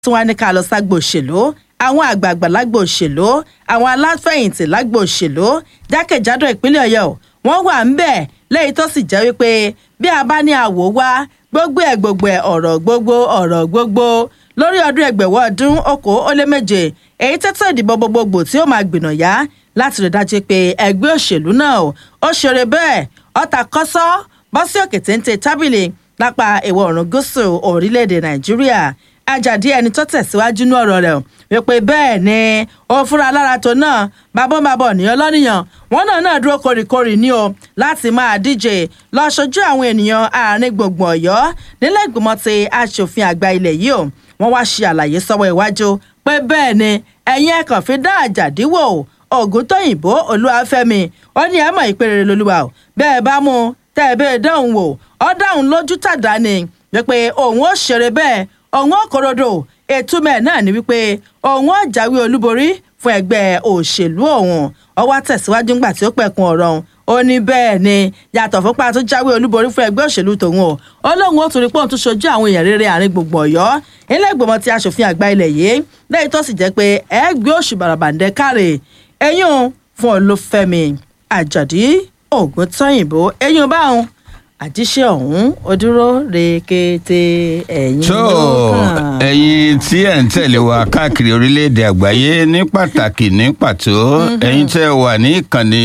tí wọ́n á ní ká lọ ságbo òṣèlú àwọn àgbààgbà lágbo òṣèlú àwọn aláfẹ̀yìntì lágbo òṣèlú jákèjádò ìpínlẹ̀ ọ̀yọ́ wọ́n wà ń bẹ̀ lẹ́yìn tó sì jẹ́ wípé bí a bá ní àwò wá gbogbo ẹ̀ gbogbo ẹ̀ ọ̀rọ̀ gbogbo ọ̀rọ̀ gbogbo lórí ọdún ẹgbẹ̀wọ́ ọdún okòó ó lé méje èyí tẹ́tọ́ ìdìbò gbogbogbò tí ó máa gbìnà yá láti rí dájú pé ẹgbẹ́ òṣèlú náà ó ṣeré bẹ́ẹ̀ ọ̀tà kọ́sọ́ bọ́ sí òkè téńté tábìlì lápá ìwọ̀ oòrùn gúúsù orílẹ̀-èdè nàìjíríà ajadi ẹni tó tẹ̀síwájú ní ọ̀rọ̀ rẹ̀ wípé bẹ́ẹ̀ ni ó fúnra lára tó náà bábọ́nbábọ̀ níyàn lọ́nìyàn wọn náà náà dúró kórìkórì ní o láti máa díje lọ ṣojú àwọn ènìyàn àárín gbùngbùn ọ̀yọ́ nílẹ̀ ìgbìmọ̀ ti aṣòfin àgbà ilẹ̀ yìí o wọ́n wá ṣe àlàyé sọ́wọ́ iwájú pé bẹ́ẹ̀ ni ẹ̀yin ẹ̀kàn fi dá àjàdí wò ògùntóyìnbó olúwàfẹ́mi ó ní ẹ̀ mọ̀ ìpèrè lolúwa o bẹ́ẹ̀ bá mú tẹ́ ẹ bẹ́ẹ̀ dáhùn wò ọ́ dáhùn lójú tàdá ni wípé òun ó ṣeré bẹ́ẹ̀ òun ó korodo ètúmẹ̀ náà ni wípé òun ó jáwé olúborí fún ẹgbẹ́ òṣèlú òun ọwọ́ tẹ̀síwájú ńgbà tí ó pẹ̀kun ọ̀rọ̀ òun ó ní bẹ́ẹ̀ ni yàtọ̀ fúnpa tó jáwé olúborí fún ẹgbẹ́ òṣèlú tòun o ó lóun ó tún rí pọ́ùn tó ṣojú àwọn èèyàn rere àárín gbogbo ọ̀yọ́ ilé ìgbìmọ̀ ti aṣòfin àgbà ilẹ̀ yìí lẹ́yìn tó sì jẹ́ pé ẹgbẹ́ òṣù bàràbàǹdẹ̀ káre eyín fún olúfẹ́mi àjàdí ògùntọ́yìnbó eyín báwọn àjíṣe ọ̀hún ó dúró rekete ẹ̀yìn tó ló kàn. ẹ̀yin tí ẹ̀ ń tẹ̀lé wa káàkiri orílẹ̀-èdè àgbáyé ní pàtàkì ní pàtó ẹ̀yin tẹ́ ẹ wà ní ìkànnì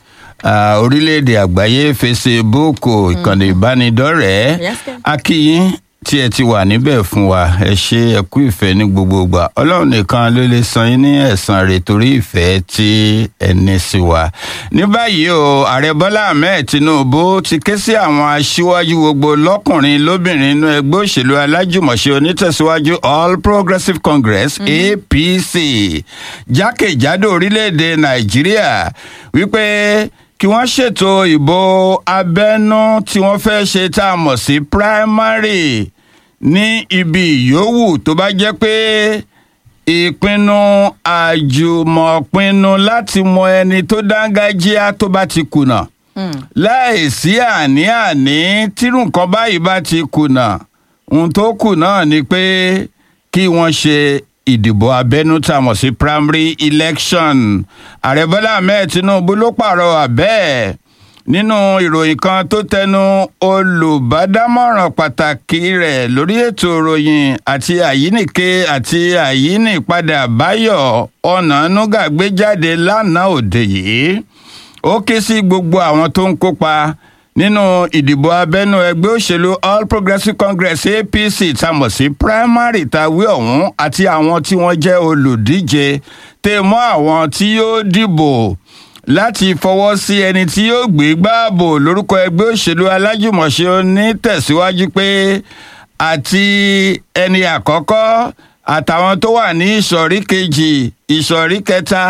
ah, orílẹ̀-èdè àgbáyé Facebook ìkànnì ìbánidọ́rẹ̀ẹ́ Yes, sir. akíyín tí ẹ ti wà níbẹ̀ fún wa ẹ ṣe ẹ kú ìfẹ́ ní gbogbo ìgbà ọlọ́run nìkan ló lè san yín ní ẹ̀san rẹ̀ torí ìfẹ́ tí ẹ ní sí wa. ní báyìí o ààrẹ bọ́lá ahmed tinubu ti ké sí àwọn aṣíwájú gbogbo lọ́kùnrin lóbìnrin inú ẹgbẹ́ òṣèlú alájùmọ̀ṣe onítẹ̀síwájú all progressives congress apc jákèjádò orílẹ̀-èdè nàìjíríà wípé kí wọ́n ṣètò ìbò abẹ́nú tí wọ́n fẹ́ ṣe tá a mọ̀ sí primary ní ibi ìyówù tó bá jẹ́ pé ìpinnu àjùmọ̀pinnu láti mọ ẹni tó dángájíá tó bá ti kùnà láìsí àní-àní tírú nǹkan báyìí bá ti kùnà ohun tó kù náà ni pé kí wọ́n ṣe ìdìbò abẹ́nú tá a mọ̀ sí primary election ààrẹ bọ́lá ahmed tinubu ló pàrọwà bẹ́ẹ̀ nínú ìròyìn kan tó tẹnu olùbádámọ̀ràn pàtàkì rẹ̀ lórí ètò ìròyìn àti àyínìke àti àyínìpadà báyọ̀ ọ̀nànúgà gbé jáde lánàá òde yìí ó ké sí gbogbo àwọn tó ń kópa nínú ìdìbò abẹ́nú ẹgbẹ́ òṣèlú all progressives congress apc tamọ̀ sí primary tàwé ọ̀hún àti àwọn tí wọ́n jẹ́ olùdíje tẹ̀ mọ́ àwọn tí yóò dìbò láti fọwọ́ sí ẹni tí yóò gbé gbáàbò lórúkọ ẹgbẹ́ òṣèlú alájùmọ̀ṣe onítẹ̀síwájú pé àti ẹni àkọ́kọ́ àtàwọn tó wà ní ìsọ̀rí kejì ìsọ̀rí kẹta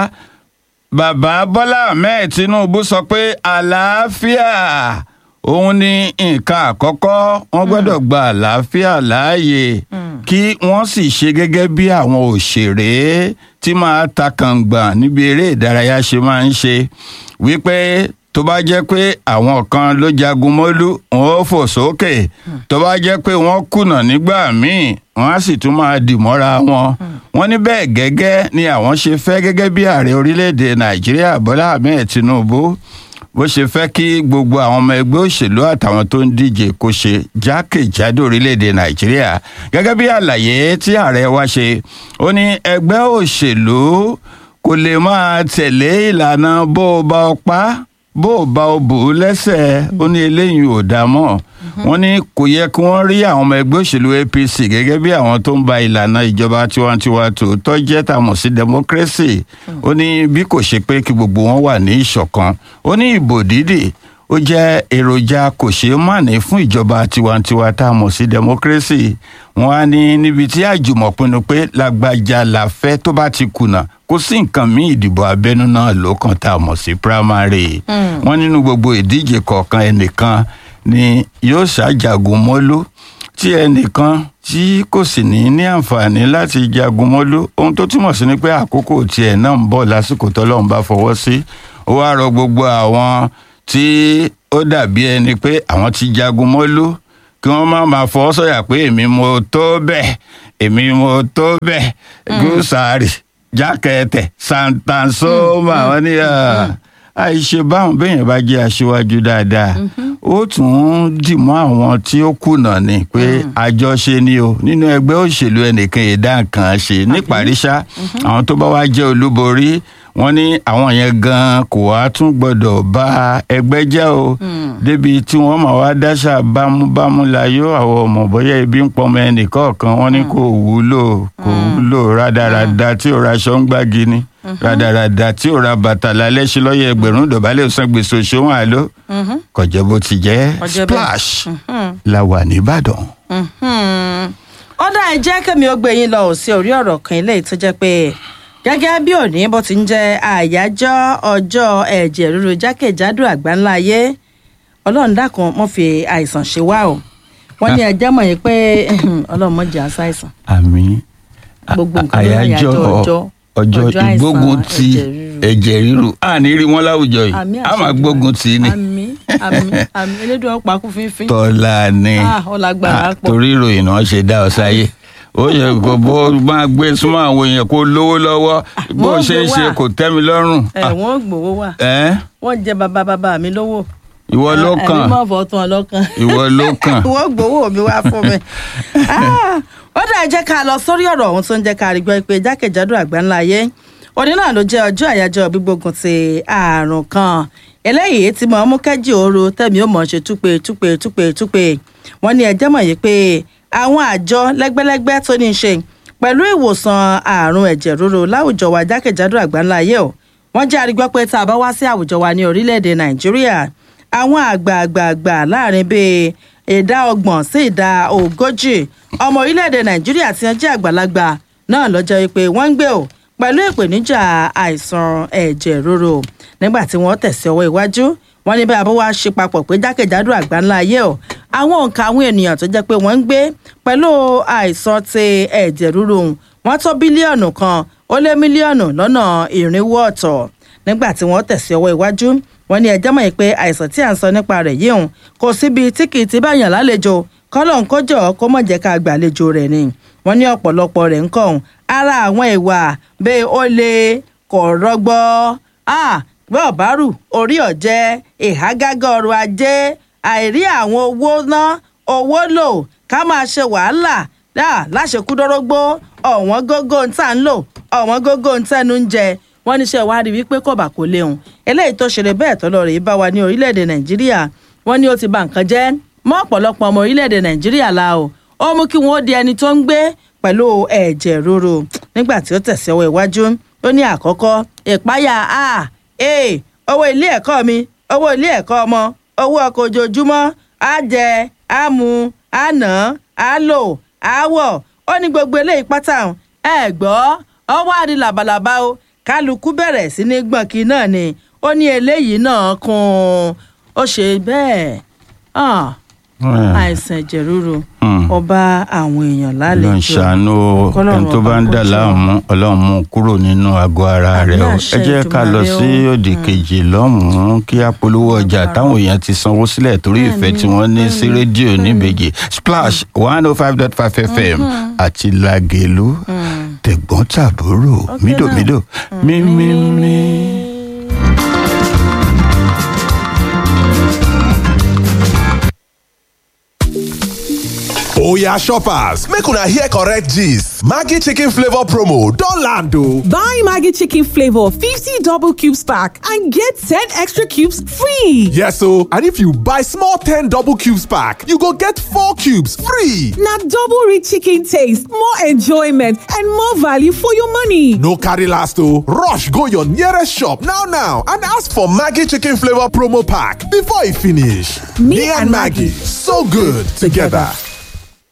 bàbá bọ́lá ahmed tinubu sọ pé àlàáfíà òun ni nǹkan àkọ́kọ́ wọ́n gbọ́dọ̀ gba àlàáfíà láàyè kí wọ́n sì ṣe gẹ́gẹ́ bí àwọn òṣèré tí máa ta kàngbọ̀n níbi eré ìdárayá ṣe máa ń ṣe wípé tó bá jẹ́ pé àwọn kan ló jagun mọ́lú wọn ó fò sókè tó bá jẹ́ pé wọ́n kùnà nígbà míì wọ́n á sì tún máa dì mọ́ra wọn wọ́n ní bẹ́ẹ̀ gẹ́gẹ́ ni àwọn ṣe fẹ́ gẹ́gẹ́ bí ààrẹ orílẹ̀-èdè nàìjíríà bọ́lá ahmed tinubu bó ṣe fẹ́ kí gbogbo àwọn ọmọ ẹgbẹ́ òṣèlú àtàwọn tó ń díje kó ṣe jákèjádò orílẹ̀-èdè nàìjíríà gẹ́gẹ́ bí àlàyé tí ààrẹ wa ṣe ó ní ẹgbẹ́ òṣèlú kò lè máa tẹ̀lé ìlànà bó o bá ọ pa bó o bá o bò ó lẹ́sẹ̀ ó ní eléyìí ò dá mọ́ wọ́n ní kò yẹ kí wọ́n rí àwọn ọmọ ẹgbẹ́ òṣèlú apc gẹ́gẹ́ bí àwọn tó ń ba ìlànà ìjọba tiwantiwa tòótọ́ jẹ́ tàmọ̀ sí democracy ó ní bí kò ṣe pé kí gbogbo wọn wà ní ìṣọ̀kan ó ní ìbò dídì ó jẹ́ èròjà kò ṣeé màní fún ìjọba tiwantiwa tá a mọ̀ sí democracy wọn á ní níbi tí àjùmọ̀ pinnu pé lágbájá la fẹ́ tó bá ti kùnà kò sí nǹkan míì ìdìbò abẹ́nú náà ló kàn tá a mọ̀ sí primary wọn nínú gbogbo ìdíje kọ̀ọ̀kan ẹnìkan ni yóò ṣàjàgùn mọ́lú tí ẹnìkan tí kò sì ní ní àǹfààní láti jagun mọ́lú ohun tó túmọ̀ sí ni pé àkókò tiẹ̀ náà ń bọ̀ lásìkò tọ́lọ́run bá fọwọ́ sí ó wá rọ gbogbo àwọn tí ó dàbí ẹni pé àwọn ti jagun mọ́lú kí wọ́n má máa fọwọ́ sọ̀yà pé èmi mo tó bẹ́ẹ̀ èmi mo tó bẹ́ẹ̀ gúúsàárì jákẹ́tẹ̀ santansoma wọn ní àìṣe báwọn béèyàn bá jẹ́ aṣíwájú dáadáa ó tún dìmọ́ àwọn tí ó kùnà ni pé àjọṣe ni o nínú ẹgbẹ́ òṣèlú ẹnìkan ìdá nǹkan ṣe níparíṣá àwọn tó bá wá jẹ́ olúborí wọ́n ní àwọn yẹn gan kò wá tún gbọ́dọ̀ bá ẹgbẹ́ jẹ́ o débi tí wọ́n máa wá dáṣà bámúbámú láyọ̀ àwọn ọmọ bóyá ebi ń pọmọ ẹnìkọ̀ọ̀kan wọ́n ní kò wúlò kò wúlò rádaràda tí ò ra aṣọ ń gbági ni rádaràda tí ò ra bàtà lálẹ́ ṣe lọ́yẹ̀ ẹgbẹ̀rún dọ̀bálẹ̀ san gbèsè òṣòwò àlọ́ kọjá bó ti jẹ́ Kọjá bẹ́ẹ̀. splash la wà nìbàdàn. ọ̀dà ẹ jẹ́ kẹ́mi ó gbé yín lọ ò sí orí ọ̀rọ̀ kan eléyìí tó jẹ́ pé gẹ́gẹ́ bí òní bó ti ń jẹ́ àyájọ́ ọjọ́ ẹ̀jẹ̀ ríru jákèjádò àgbáńlá ayé ọlọ́run dákun mọ́ fi àìsàn ṣe wá o wọ́n ní ẹjẹ́ mọ̀ yín pé ọlọ́run mọ̀ jẹ́ àṣàìsàn àmì Gbogbo nǹkan ló ní àyájọ́ ọjọ́- ọjọ́ ọjọ́ àìsàn ìgbógun ti ẹ̀jẹ̀ ríru. ẹ̀jẹ̀ ríru a ní rí wọn láwùjọ yìí àmì a máa àṣẹ gbógun tì í ni àmì àmì àmì elédùn ọ̀pá kú fínfín tọ́lá ni Ah, ó lágbára Ah, pọ̀. torí ìròyìn náà ṣe dá ọ sáyé ó yẹ kó bó máa gbé súnmọ́ àwọn èèyàn kó lówó lọ́wọ́ bó wọ́n ṣe ń gbé ṣe wá. kò tẹ́ mi lọ́rùn ẹ̀ wọ́n gbowó wà ẹ́ wọ́n jẹ bàbá bàbá mi lówó ìwọ ló ẹ̀mí kàn mọ̀ fọ́ tán ọlọ́kan ìwọ ló kàn wọ́n gbowó mi wá fún mi. Ah, ó dà jẹ́ ká lọ sórí ọ̀rọ̀ ọ̀hún tó ń jẹ́ ká rí gbọ́ pé jákèjádò àgbáńlá ayé òní náà ló jẹ́ ọjọ́ àyájọ́ gbígbógun ti ààrùn kan eléyìí tí mo mú kẹ́jì ooru tẹ̀mí ó mọ̀ ṣe túpe túpe túpe túpe wọ́n ní ẹjẹ́ mọ̀ yìí pé àwọn àjọ lẹ́gbẹ́lẹ́gbẹ́ tó ní í ṣe pẹ̀lú ìwòsàn ààrùn ẹ̀jẹ̀ ríru láwùjọ wa jákèjádò àgbáńlá ayé o wọ́n jẹ́ àrígbọ́ pé tá a bá wá sí àwùjọ wa ní orílẹ̀-èdè nàìjíríà àwọn àgbààgbààgbà láàrin bíi ìdá ọgbọ̀n sí ìdá ogójì ọmọ orílẹ̀-èdè nàìjíríà tí wọ́n jẹ́ àgbàlagbà náà lọ́jọ́ wípé wọ́n ń gbé o pẹ̀lú ìpèníjà àìsàn ẹ̀jẹ̀ ríru nígbà tí wọ́n tẹ̀sí ọwọ́ iwájú wọ́n ní bí abọ́ wa ṣe papọ̀ pé jákèjádò àgbáńlá ayé o àwọn òǹkà àwọn ènìyàn tó jẹ́ pé wọ́n ń gbé pẹ̀lú àìsàn ti ẹ̀jẹ̀ ríru wọ́n tó bílíọ̀nù kan ó lé mílíọ̀nù lọ́nà ìrìnwó ọ̀tọ̀ nígbà tí wọ́n tẹ̀sí ọwọ́ iwájú wọ́n ní ẹjọ́ mọ̀ yìí pé àìsàn tí à ń sọ nípa rẹ̀ yìí hùn kò síbi tí kì í ti bá yàn lálejò kọ́lọ̀ ń kọjọ́ kó mọ̀ jẹ́ ká gbàlejò rẹ̀ ni wọ́n ní ọ̀pọ̀lọpọ̀ rẹ̀ ń kọ̀ hùn ara àwọn ìwà bẹ́ẹ̀ ó lè kọ̀ rọgbọ́ bí ọ̀bárù orí ọ̀jẹ́ ìhágágá ọrọ̀ ajé àìrí àwọn owó ná owó lò ká máa ṣe wàhálà láṣekúdọ́rọ́gbó ọ̀wọ́n gógó ń tà ń lò ọ̀wọ́n gógó ń tẹ́nu ń jẹ wọ́n níṣẹ́ ìwádìí wípé kò bá kò léhùn eléyìí tó ṣẹlẹ̀ bẹ́ẹ̀ tọ́lọ́ rèé bá wa ní orílẹ̀-èdè nàìjíríà wọ́n ní ó ti ba nǹkan jẹ́ mọ́ ọ̀pọ̀lọpọ̀ ọmọ orílẹ̀-èdè nàìjíríà la o ó mú kí wọ́n di ẹni tó ń gbé pẹ̀lú ẹ̀jẹ̀ ríru nígbà tí ó tẹ̀sí ọwọ́ iwájú ó ní àkọ́kọ́ ìpáyà a e owó ilé ẹ̀kọ́ mi owó ilé ẹ̀kọ́ ọmọ owó ọkọ̀ ojoojúmọ́ á jẹ á mu á nà á lò á wọ̀ ó ní gbogbo eléyìí pátá ẹ gbọ́ ọwọ́ àdí làbàlàbà o kálukú bẹ̀rẹ̀ sí ní gbọ̀nkì náà ni ó ní eléyìí náà kún un ó ṣe bẹ́ẹ̀ àìsàn ẹ̀jẹ̀ ríru ọba àwọn èèyàn lálejò ló ń ṣàánú ẹni tó bá ń dà láàmú ọlọ́run mú kúrò nínú àgọ́ ara rẹ̀ o ẹ jẹ́ ká lọ sí òdì kejì lọ́hùn-ún kí á polówó ọjà táwọn èèyàn ti sanwó sílẹ̀ torí ìfẹ́ tí wọ́n ní sí rédíò níbejì splash one oh five dot five fm àti lagelu tẹ̀gbọ́n tàbúrò mídòmídò mímímí. oya shoppers make una hear correct gist maggi chicken flavour promo don land o. Buy Maggie Chicken Flavor 50 double cubes pack and get 10 extra cubes free. yes o and if you buy small ten double cubes pack you go get four cubes free. Now double rich chicken taste, more enjoyment, and more value for your money. no carry last o rush go your nearest shop now now and ask for maggi chicken flavour promo pack before e finish. Me me and and maggi Maggi, so good together.